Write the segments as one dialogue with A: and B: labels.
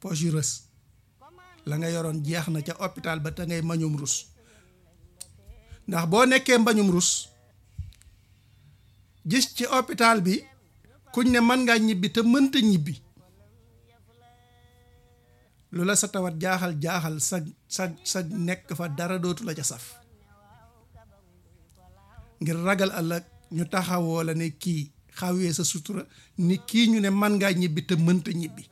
A: poche yu rës la nga yoroon jeex na ca hôpital ba te ngay mbañum rus ndax boo nekkee mbañum rus gis ci hôpital bi kuñ ne mën ngaa ñibbi te mënta ñibbi lu la sa tawat jaaxal jaaxal sa sa sa nekk fa dara dootu la ca saf ngir ragal ëllëg ñu taxawoo la ne kii xawee sa sutura ni kii ñu ne mën ngaa ñibbi te mënta ñibbi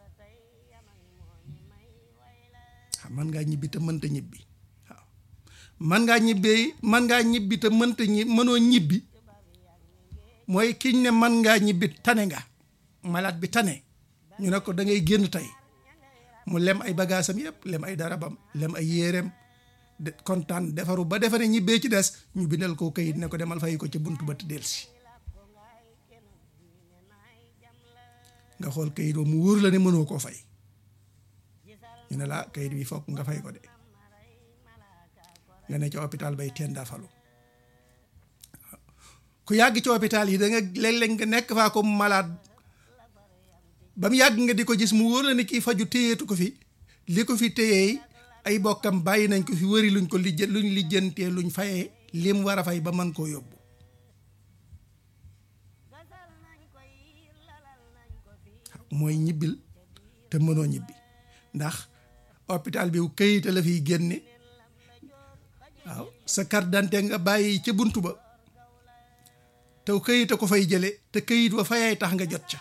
A: waaw mën ngaa ñibbi te mënta ñibbi waaw mën ngaa ñibbee mën ngaa ñibbi te mënta ñi mënoo ñibbi mooy kiñ ne mën ngaa ñibbi tane nga malade bi tane ñu ne ko da ngay génn tey mu lem ay bagaasam yëpp lem ay darabam lem ay yéreem de kontaan defaru ba defa ne ñibbee ci des ñu bindal ko kayit ne ko demal fay ko ci buntu ba te delsi nga xool kayit ba mu wóor la ne mënoo koo fay ñu ne la kayit bi fokk nga fay ko de nga ne ci hôpital bay teen daa falu ku yàgg ci hôpital yi da nga léeg-léeg nga nekk faa ko malade ba mu yàgg nga di ko gis mu wóor la ne kii faju téyeetu ko fi li ko fi téyeey ay bokkam bàyyi nañ ko fi wëri luñ ko lijjë luñ lijjantee luñ fayee lim war a fay ba mën koo yóbbu mooy ñibbil te mënoo ñibbi ndax hôpital bi këyit la fiy génne waaw sa carte d'identité nga bàyyi ca bunt ba te këyit a ko fay jële te këyit wa fayay tax nga jot ca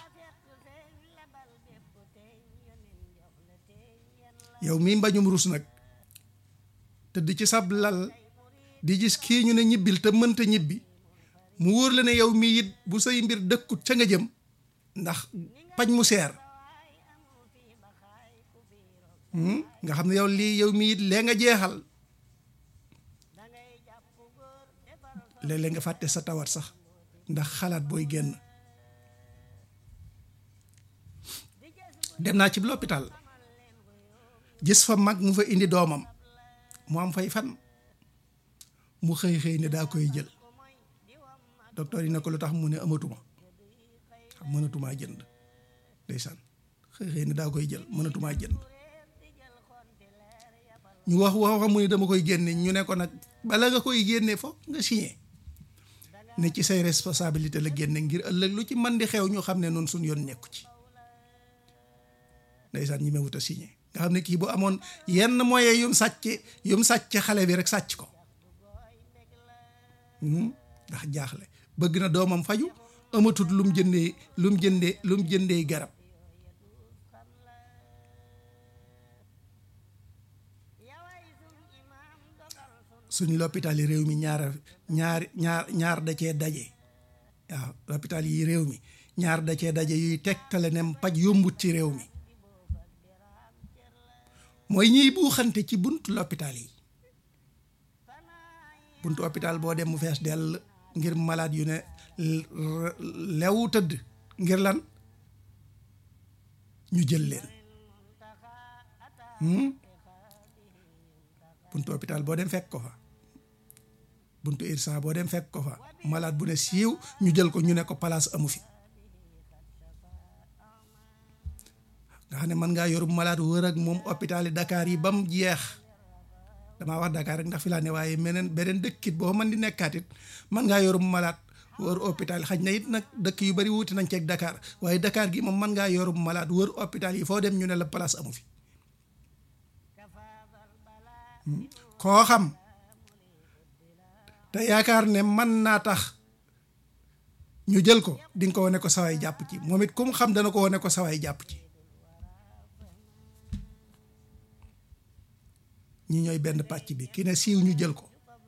A: yow mii mbañum rus nag tëdd ci sab lal di gis kii ñu ne ñibbil te mënta ñibbi mu wóor la ne yow mii it bu say mbir dëkkut ca nga jëm ndax paj mu seer nga xam ne yow lii yow mii it lee nga jeexal léeg-léeg nga fàtte sa tawat sax ndax xalaat booy génn dem naa ci l'hôpital gis fa mag mu fa indi doomam mu am fay fan mu xëy xëy ne daa koy jël docteur yi ne ko lu tax mu ne amatuma xam mënatumaa jënd ndeysaan xëy xëy ne daa koy jël mënatumaa jënd ñu wax wax mu ne dama koy génne ñu ne ko nag bala nga koy génne foog nga signé ne ci say responsabilité la génne ngir ëllëg lu ci man di xew ñu xam ne noonu suñ yoon nekku ci ndeysaan ñi ma wut a signé nga xam ne kii bu amoon yenn moyen yum sàcc yum sàcc xale bi rek sàcc ko ndax jaaxle bëgg na doomam faju amatut lum jëndee lum jëndee lum jëndee garab suñ l'hôpital yi réew mi ñaar ñaar ñaar ñaar da cee daje waaw l'hôpital yi réew mi ñaar da cee daje yuy tegtale ne paj yombut ci réew mi mooy ñiy buuxante ci buntu l'hôpital yi buntu hôpital boo dem mu fees dell ngir malade yu ne lew tëdd ngir lan ñu jël leen buntu hôpital boo dem fekk ko fa buntu irsa boo dem fekk ko fa malade bu ne siiw ñu jël ko ñu ne ko place amu fi nga xam ne mën ngaa yor malade wër ak moom hôpital yi Dakar yi ba mu jeex damaa wax Dakar rek ndax fi laa ne waaye meneen beneen dëkkit boo mën di nekkaat it mën ngaa yor malade wër hôpital xaj na it nag dëkk yu bari wuti nañ ceeg Dakar waaye Dakar gi moom mën ngaa yor malade wër hôpital yi foo dem ñu ne la place amu fi koo xam te yaakaar ne mën naa tax ñu jël ko di nga ko wane ko sawaay jàpp ci moom it ku mu xam dana ko wane ko sawaay jàpp ci ñi ñooy benn pàcc bi ki ne siiw ñu jël ko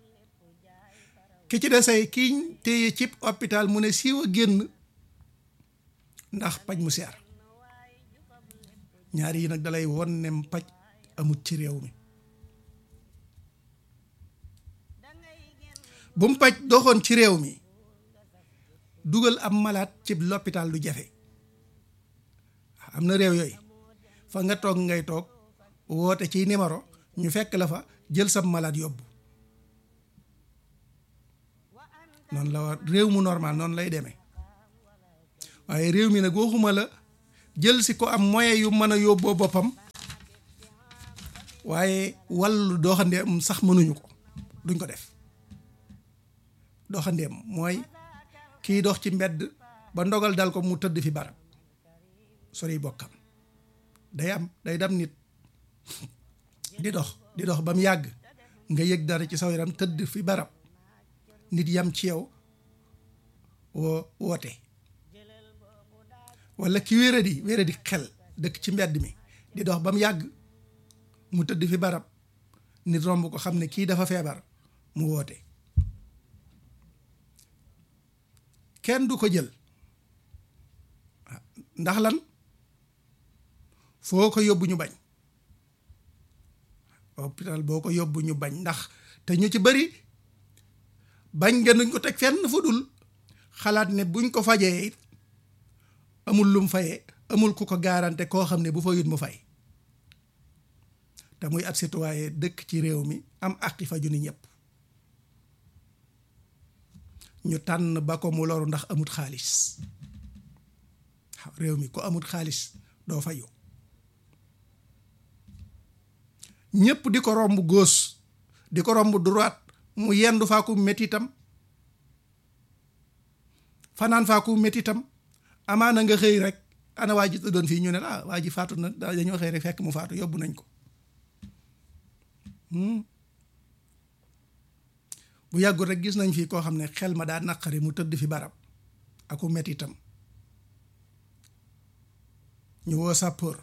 A: ki ci desay kiñ téye cib hôpital mu ne siiw a génn ndax paj mu seer ñaar yi nag dalay won ne paj amut ci réew mi bu mu paj doxoon ci réew mi dugal am malaat ci l'hôpital du jafe am na réew yooyu fa nga toog ngay toog woote ci numéro ñu fekk la fa jël sab malade yóbbu noonu la war réew mu normal noonu lay demee waaye réew mi nag waxuma la jël si ko am moyen yu mën a yóbboo boppam waaye wàllu doxandeem sax mënuñu ko duñ ko def doxandeem mooy kiy dox ci mbedd ba ndogal dal ko mu tëdd fi barab sori bokkam day am day dam nit di dox di dox ba mu yàgg nga yëg dara ci saw yaram tëdd fi barab nit yam ci yow woo woote walla ki wéradi wéradi xel dëkk ci mbedd mi di dox ba mu yàgg mu tëdd fi barab nit romb ko xam ne kii dafa feebar mu woote kenn du ko jël ndax lan foo ko yóbbu ñu bañ hôpital boo ko yóbbu ñu bañ ndax te ñu ci bari bañ nga nuñ ko teg fenn fu dul xalaat ne buñ ko fajee it amul lum fayee amul ku ko garanté koo xam ne bu fa yut mu fay te muy ab citoyen dëkk ci réew mi am àqi faju ni ñëpp ñu tànn ba ko mu loru ndax amut xaalis waaw réew mi ko amut xaalis doo fayu ñëpp di ko romb gauche di ko romb droite mu yendu faaku métitam fanaan faaku métitam amaana nga xëy rek ana waa ji doon fii ñu ne ah waa ji faatu na dañoo xëy rek fekk mu faatu yóbbu nañ ko bu yàggul rek gis nañ fii koo xam ne xel ma daa naqari mu tëdd fi barab aku métitam ñu woo sapeur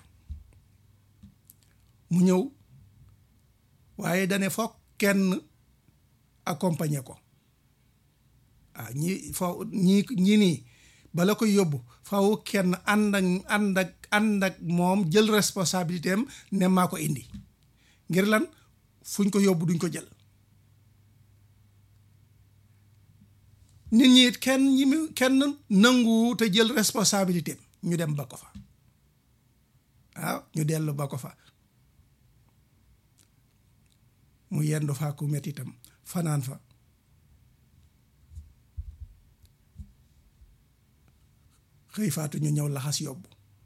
A: mu ñëw waaye dane foog kenn accompagner ko waaw ñi foo ñi ñi nii bala koy yóbbu faw kenn ànd ak ànd ak ànd ak moom jël responsabilité am ne maa ko indi ngir lan fuñ ko yóbbu duñ ko jël nit ñi it kenn ñi mu kenn nangu te jël responsabilité am ñu dem ba ko fa waaw ñu dellu ba ko fa mu yendu faa ku metti itam fanaan fa xëy faatu ñu ñëw laxas yóbbu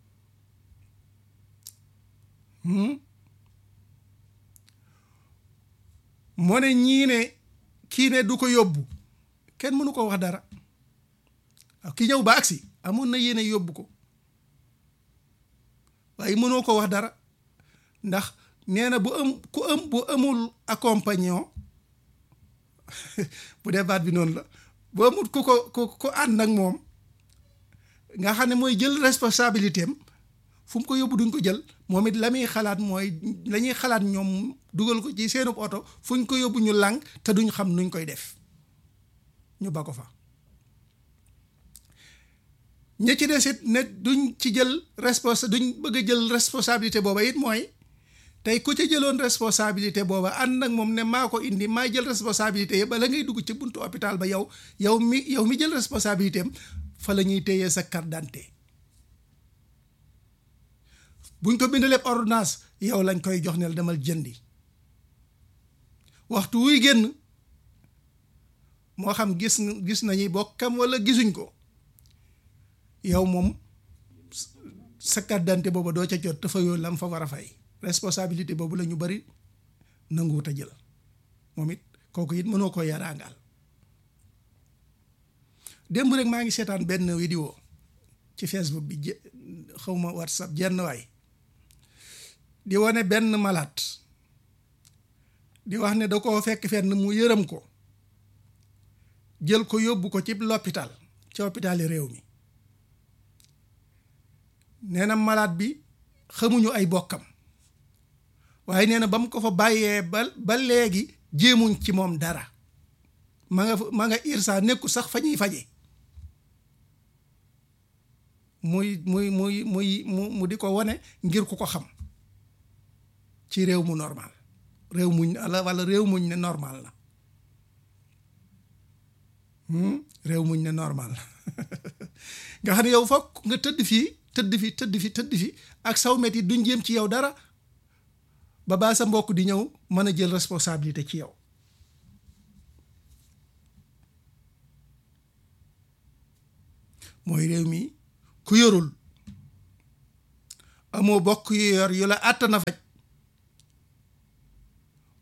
A: moo ne ñii ne kii ne du ko yóbbu kenn mënu ko wax dara ki ñëw ba agsi amoon na yéene yóbbu ko waaye mënoo ko wax dara ndax nee na bu am ku am bu amul accompagnant bu dee baat bi noonu la bu amul ku ko ku ku ànd ak moom nga xam ne mooy jël responsabilité am fu mu ko yóbbu duñ ko jël moom it la muy xalaat mooy la ñuy xalaat ñoom dugal ko ci seenub oto fu ñu ko yóbbu ñu làng te duñ xam nuñ koy def ñu ba ko fa ña ci des it ne duñ ci jël responsa duñ bëgg a jël responsabilité booba it mooy tey ku ca jëloon responsabilité booba ànd nag moom ne maa ko indi maa jël responsabilité yi ba la ngay dugg ci buntu hôpital ba yow yow mi yow mi jël responsabilité am fa la ñuy téyee sa carte d'identité buñ ko bindalee ordonnance yow lañ koy jox ne la demal jëndi waxtu wuy génn moo xam gis gis nañuy bokkam walla gisuñ ko yow moom sa carte d'identité booba doo ca jot dafa yoo lam fa war a fay responsabilité boobu la ñu bari nanguwut a jël moom it kooku it mënoo ko yaraangaal démb rek maa ngi seetaan benn vidéo ci Facebook bi xawma WhatsApp jenn waay di wane benn malade di wax ne da koo fekk fenn mu yërëm ko jël ko yóbbu ko ci l'hôpital ci hôpitali réew mi nee na malade bi xamuñu ay bokkam waaye nee na ba mu ko fa bàyyee ba ba léegi jéemuñ ci moom dara ma nga ma nga irsa nekku sax fa ñuy faje muy muy muy muy mu mu di ko wane ngir ku ko xam ci réew mu normal réew muñ ala wala réew muñ ne normal la réew muñ ne normal nga xam ne yow fokk nga tëdd fii tëdd fi tëdd fi tëdd fi ak saw metti duñ jéem ci yow dara ba baa sa mbokk di ñëw mën a jël responsabilité ci yow mooy réew mi ku yorul amoo bokk yu yor yu la àttana faj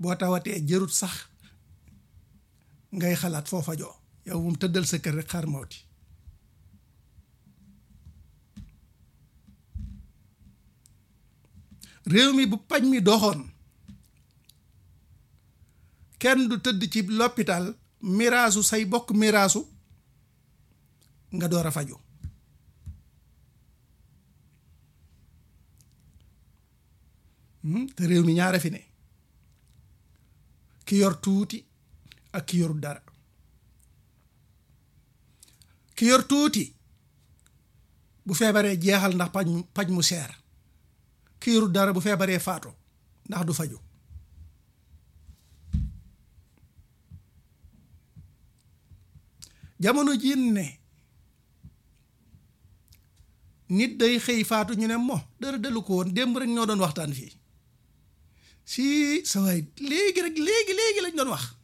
A: boo tawatee jërut sax ngay xalaat foo fajoo yow moom tëddal sa kër rek xaar mawti réew mi bu paj mi doxoon kenn du tëdd ci l'hôpital miraasu say bokk miraasu nga door a faju te réew mi ñaara fi ne ki yor tuuti ak ki yorul dara ki yor tuuti bu feebaree jeexal ndax paj mu paj mu seer ki yorul dara bu feebaree faatu ndax du faju jamono ji ne nit day xëy faatu ñu ne mo dara dalu ko woon démb rek ñoo doon waxtaan fii si sa waay léegi rek léegi léegi lañ doon wax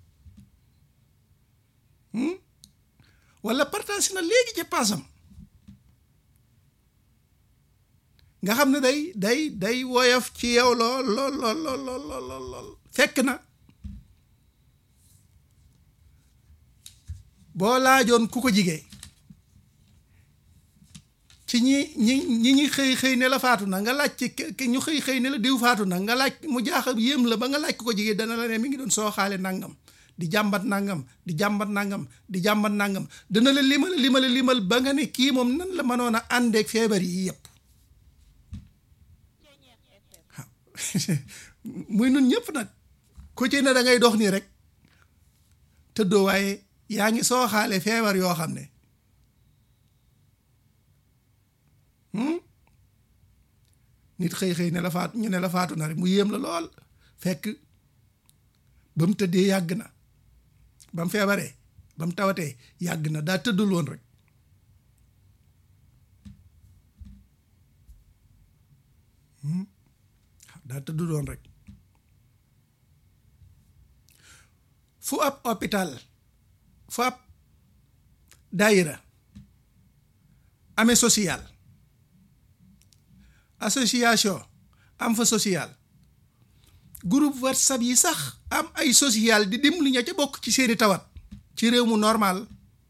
A: wala partage na léegi ca paasam nga xam ne day day day woyof ci yow lool lool lool lool lool lool lool fekk na boo laajoon ku ko jigee ci ñi ñi ñi ñi xëy xëy ne la faatu na nga laaj ci ñu xëy xëy ne la diw faatu na nga laaj mu jaaxal yéem la ba nga laaj ku ko jigee dana la ne mi ngi doon sooxaale nangam di jàmbat nangam di jàmbat nangam di jàmbat nangam dana la limal limal limal ba nga ne kii moom nan la mënoon a àndeek feebar yi yëpp waaw muy nun ñëpp nag ku ci ne da ngay dox nii rek tëddoo waaye yaa ngi sooxaale feebar yoo xam ne nit xëy xëy ne la faatu ñu ne la faatu na rek mu yéem la lool fekk ba mu tëddee yàgg na ba mu feebaree ba mu tawatee yàgg na daa tëddul woon rek daa tëddul woon rek fu ab hôpital fu ab daayira amee social association am fa social groupe whatsapp yi sax am ay social di dimbali ña ca bokk ci seeni tawat ci réew mu normal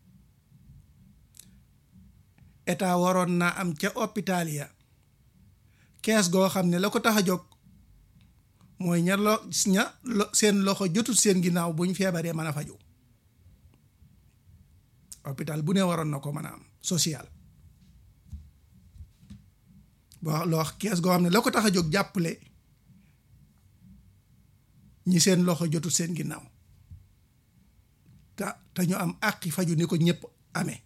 A: état waroon naa am ca hôpital ya kees goo xam ne la ko tax a jóg mooy ña lo ña seen loxo jotul seen ginnaaw bu ñu feebaree mën a faju hôpital bu ne waroon na ko mën a am social boo loo kees goo xam ne la ko tax a jóg jàppale ñi seen loxo jotul seen ginnaaw te te ñu am àqi faju ni ko ñëpp amee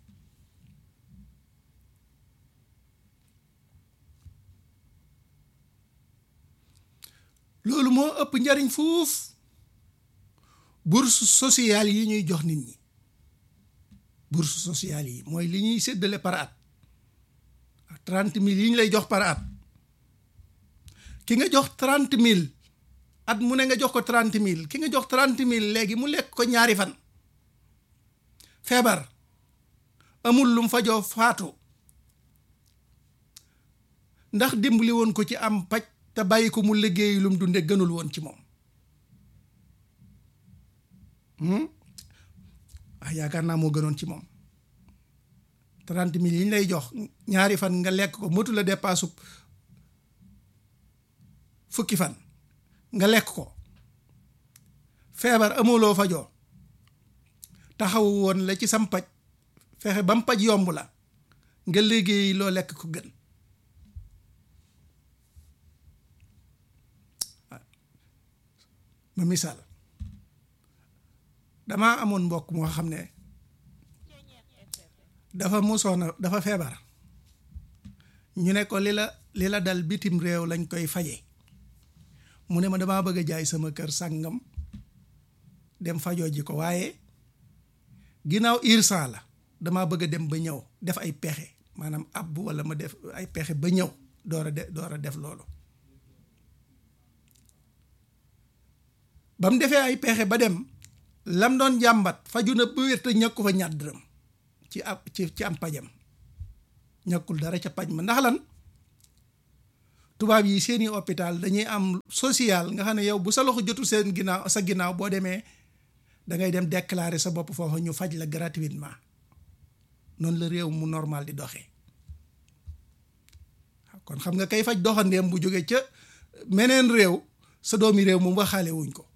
A: loolu moo ëpp njariñ fuuf bourse sociale yi ñuy jox nit ñi bourse sociale yi mooy li ñuy séddale par at trente mille yi ñu lay jox par at ki nga jox trente mille at mu ne nga jox ko trente mille ki nga jox trente mille léegi mu lekk ko ñaari fan feebar amul lum fajoo faatu ndax dimbali woon ko ci am paj te bàyyi ko mu liggéey lum dunde gënul woon ci moom ah yaakaar naa moo gënoon ci moom trente mille yi ñu lay jox ñaari fan nga lekk ko motu la dépassu fukki fan nga lekk ko feebar amuloo fajoo taxaw woon la ci sam paj fexe ba mu paj yomb la nga liggéey loo lekk ko gën ma misaal damaa amoon mbokk moo xam ne dafa musoona dafa feebar ñu ne ko li la li la dal bitim réew lañ koy faje mu ne ma damaa bëgg a jaay sama kër sàngam dem fajoo ji ko waaye ginnaaw irsan la damaa bëgg a dem ba ñëw def ay pexe maanaam ab wala ma def ay pexe ba ñëw door a de door a def loolu ba mu defee ay pexe ba dem lam doon jàmbat faju na ba wér te ñàkku fa ñaat dërëm ci ab ci ci am pajam ñàkkul dara ca paj ma ndax lan tubaab yi seeni hôpital dañuy am social nga xam ne yow bu sa loxo jotul seen ginnaaw sa ginnaaw boo demee da ngay dem déclarer sa bopp foofu ñu faj la gratuitement noonu la réew mu normal di doxee kon xam nga kay faj doxandeem bu jógee ca meneen réew sa doomi réew moom waxaale wuñ ko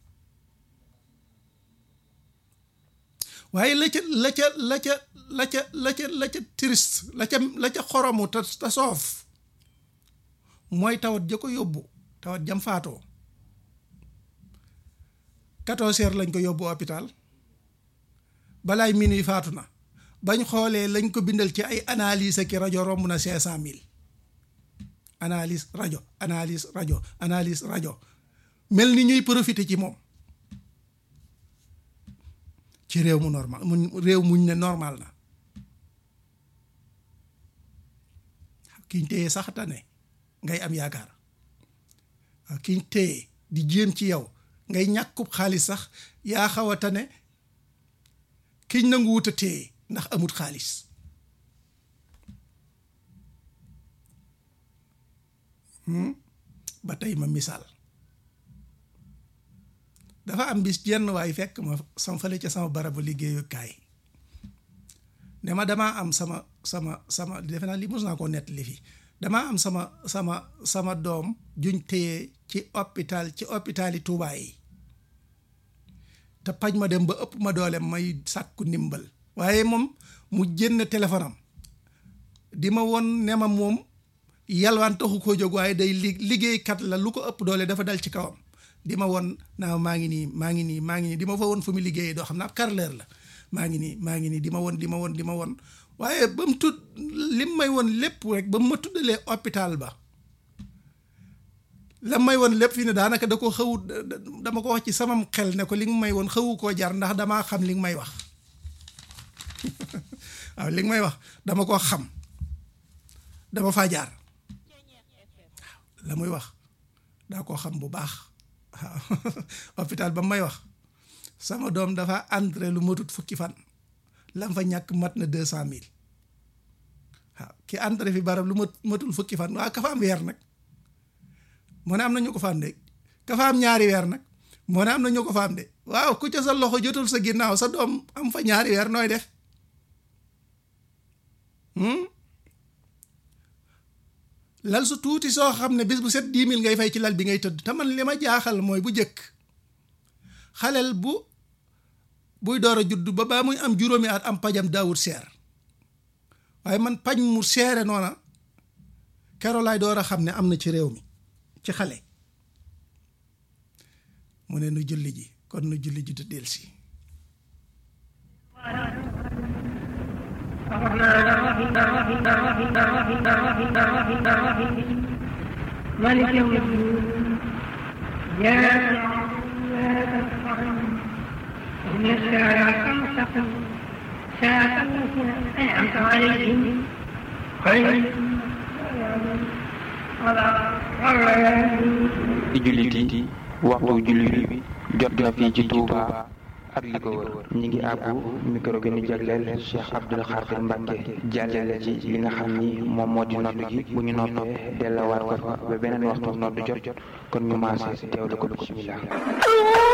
A: waaye la ca la ca la ca la ca la ca la ca triste la ca la ca xoromu te te soof mooy tawat ja ko yóbbu tawat jam faatoo quatorze heures lañ ko yóbbu hôpital balaay minuit faatu na bañ xoolee lañ ko bindal ci ay analyse ak rajo romb na cinq cent mille analyse rajo analyse rajo analyse rajo mel ni ñuy profité ci moom ci réew mu normal mu réew muñ ne normal na kiñ téye sax tane ngay am yaakaar waaw kiñ téye di jéem ci yow ngay ñàkkub xaalis sax yaa xaw a tane kiñ nangu wut a téye ndax amut xaalis ba tey ma misaal dafa am bis jenn waay fekk ma sama fële ca sama barabu liggéeyukaay ne ma damaa am sama sama sama defe naa li mos naa koo nettali fi damaa am sama sama sama doom juñ téye ci hôpital ci hôpitali Tuubaa yi te paj ma dem ba ëpp ma doole may sàkku ndimbal waaye moom mu jënd téléphone am di ma won ne ma moom yalwaan taxu koo jóg waaye day li liggéeykat la lu ko ëpp doole dafa dal ci kawam di ma won naa maa ngi nii maa ngi nii maa ngi nii di ma fa won fu mu liggéeyee doo xam naa carreleur la maa ngi nii maa ngi nii di ma won di ma won di ma won waaye ba mu tudd lim may won lépp rek ba mu ma tuddalee hôpital ba la may won lépp fii ne daanaka da ko xawut dama ko wax ci samam xel ne ko li nga may won xawu koo jar ndax damaa xam li nga may wax waaw li nga may wax dama koo xam dama faa jaar waaw la muy wax daa koo xam bu baax waaw hôpital ba may wax sama doom dafa entré lu matut fukki fan lam fa ñàkk mat na deux cent mille waaw ki entré fi barab lu mat matul fukki fan waaw ka fa am weer nag moo ne am na ñu ko fa am de ka fa am ñaari weer nag moo ne am na ñu ko fa am de waaw ku ca sa loxo jotul sa ginnaaw sa doom am fa ñaari weer nooy def lal su tuuti soo xam ne bis bu set dix mille ngay fay ci lal bi ngay tëdd te man li ma jaaxal mooy bu jëkk xaleel bu buy door a judd ba baa muy am juróomi at am pajam daawut seer waaye man paj mu seere noona keroo laay door a xam ne am na ci réew mi ci xale mu ne nu julli ji kon nu julli ji te delsi
B: مالك يوم الدين إياك إن الساعة المستقيم ساعة التي أنعمت عليهم خير
C: ci jullit yi waxtu jullit bi jot na fii ci Touba ak li ko wër ñi ngi àbbu micro gi ñu jagleel Cheikh Abdoul Khadir Mbacke jàllale ci li nga xam ni moom moo di nodd gi bu ñu noppee dellawaat ko fa ba beneen waxtu nodd jot jot kon ñu maase teewlu ko bismillah